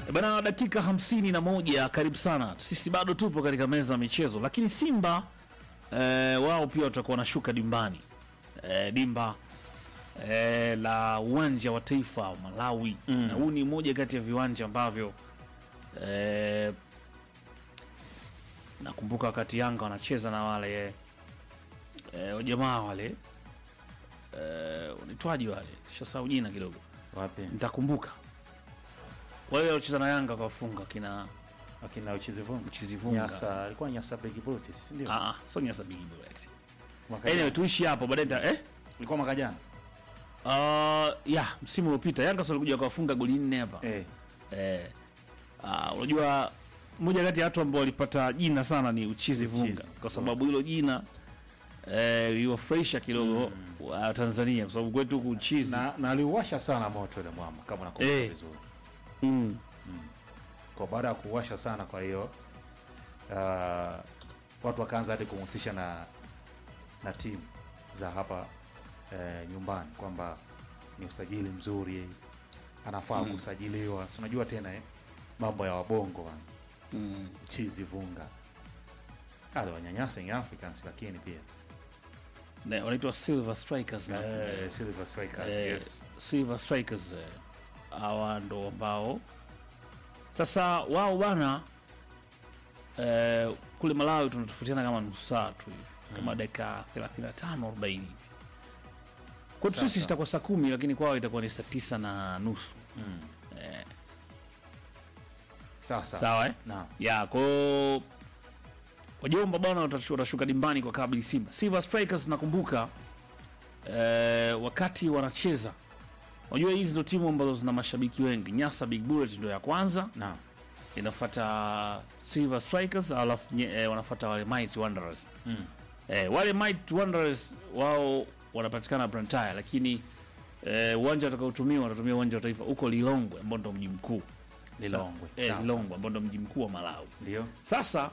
Bana, dakika hamsini na moja. Karibu sana, sisi bado tupo katika meza ya michezo, lakini Simba eh, wao pia watakuwa wanashuka dimbani eh, dimba eh, la uwanja wa taifa wa Malawi Mm. na huu ni moja kati ya viwanja ambavyo eh, nakumbuka wakati Yanga wanacheza na wale eh, jamaa wale eh, unaitwaji wale, shasau jina kidogo, Wapi? nitakumbuka wale waliocheza na Yanga kawafunga kina Akina uchezi vumbi. Mchizi Vunga. Nyasa, alikuwa Nyasa Big Brutus, ndio. Ah, ah, so Nyasa Big Bullet. Mwaka Anyway, jana. tuishi hapo baadaye nita- eh? Ilikuwa mwaka jana. Uh, ya msimu uliopita Yanga sasa walikuja wakafunga goli nne hapa. Eh. Eh. Ah, unajua moja kati ya watu ambao walipata jina sana ni Uchizi Vunga Uchizi. kwa sababu hilo jina eh liwafurahisha kidogo wa Tanzania kwa sababu kwetu huku Uchizi. Na na aliuwasha sana moto ile mwamba kama nakumbuka Eh. vizuri. Mm. Kwa baada ya kuwasha sana kwa hiyo uh, watu wakaanza hadi kumhusisha na na timu za hapa eh, nyumbani kwamba ni usajili mzuri anafaa kusajiliwa. Si unajua tena eh, mambo ya wabongo bwana. Mm. Chizi Vunga aliwanyanyasa Young Africans, lakini pia Na wanaitwa Silver Strikers na eh, Silver Strikers eh, yes. Silver Strikers eh, hawa ndo ambao sasa wao bana eh, kule Malawi tunatofautiana kama nusu saa tu hivi kama dakika 35 40 hivi. Kwetu sisi Sasa. itakuwa saa kumi lakini kwao itakuwa ni saa tisa na nusu Mm. eh, Sasa sawa eh? naam. ya kwao wajomba bwana watashu- watashuka dimbani kwa kabli Simba. Silver Strikers nakumbuka eh, wakati wanacheza, unajua hizi ndo timu ambazo zina mashabiki wengi. Nyasa Big Bullet ndo ya kwanza, Naam. inafuata Silver Strikers, alafu nye- eh, wanafuata wale Mighty Wanderers. Mm. Eh, wale Mighty Wanderers wao wanapatikana Blantyre, lakini eh, uwanja watakaotumia watatumia uwanja wa taifa huko Lilongwe ambao ndo mji mkuu Lilongwe. eh, Sawa, Lilongwe ambao ndo mji mkuu wa Malawi. Ndio. Sasa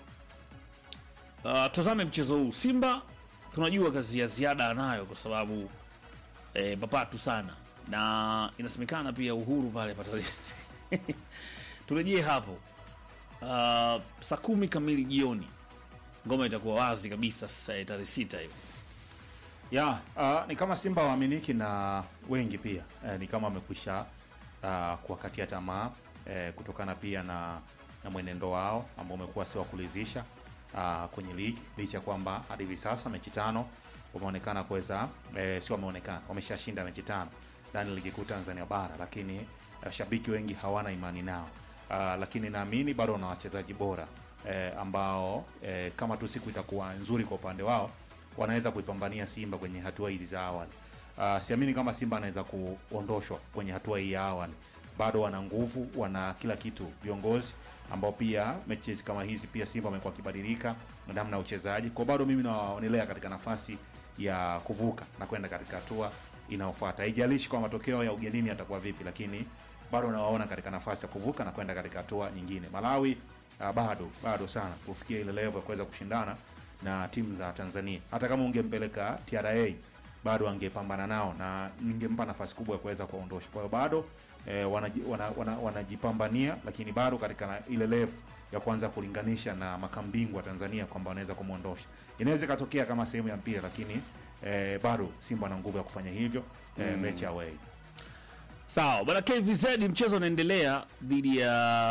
uh, tazame mchezo huu. Simba tunajua kazi ya ziada anayo kwa sababu eh, papatu sana, na inasemekana pia uhuru pale pata turejee hapo uh, saa kumi kamili jioni, ngoma itakuwa wazi kabisa sasa eh, tarehe sita hiyo. Ya, uh, ni kama Simba waaminiki na wengi pia eh, ni kama wamekwisha uh, kuwakatia tamaa eh, kutokana pia na, na mwenendo wao ambao umekuwa si wa kuridhisha uh, kwenye ligi licha ya kwamba hadi hivi sasa mechi tano wameonekana kuweza eh, si wameonekana wameshashinda mechi tano ndani ya ligi kuu Tanzania bara, lakini uh, shabiki wengi hawana imani nao uh, lakini naamini bado wana wachezaji bora eh, ambao eh, kama tu siku itakuwa nzuri kwa upande wao wanaweza kuipambania Simba kwenye hatua hizi za awali. Uh, siamini kama Simba anaweza kuondoshwa kwenye hatua hii ya awali. Bado wana nguvu, wana kila kitu, viongozi ambao pia mechi hizi kama hizi pia Simba amekuwa akibadilika na namna ya uchezaji. Kwa bado mimi nawaonelea katika nafasi ya kuvuka na kwenda katika hatua inayofuata. Haijalishi kwa matokeo ya ugenini yatakuwa vipi, lakini bado nawaona katika nafasi ya kuvuka na kwenda katika hatua nyingine. Malawi uh, bado bado sana kufikia ile level ya kuweza kushindana na timu za Tanzania. Hata kama ungempeleka TRA bado angepambana nao na ningempa nafasi kubwa ya kuweza kuwaondosha. Kwa hiyo bado eh, wanaji- wana- wana- wanajipambania, lakini bado katika na ile level ya kuanza kulinganisha na makambingwa wa Tanzania kwamba wanaweza kumwondosha. Inaweza ikatokea kama sehemu ya mpira, lakini eh, bado Simba ana nguvu ya kufanya hivyo eh, mechi away. Sawa bwana KVZ, mchezo unaendelea dhidi ya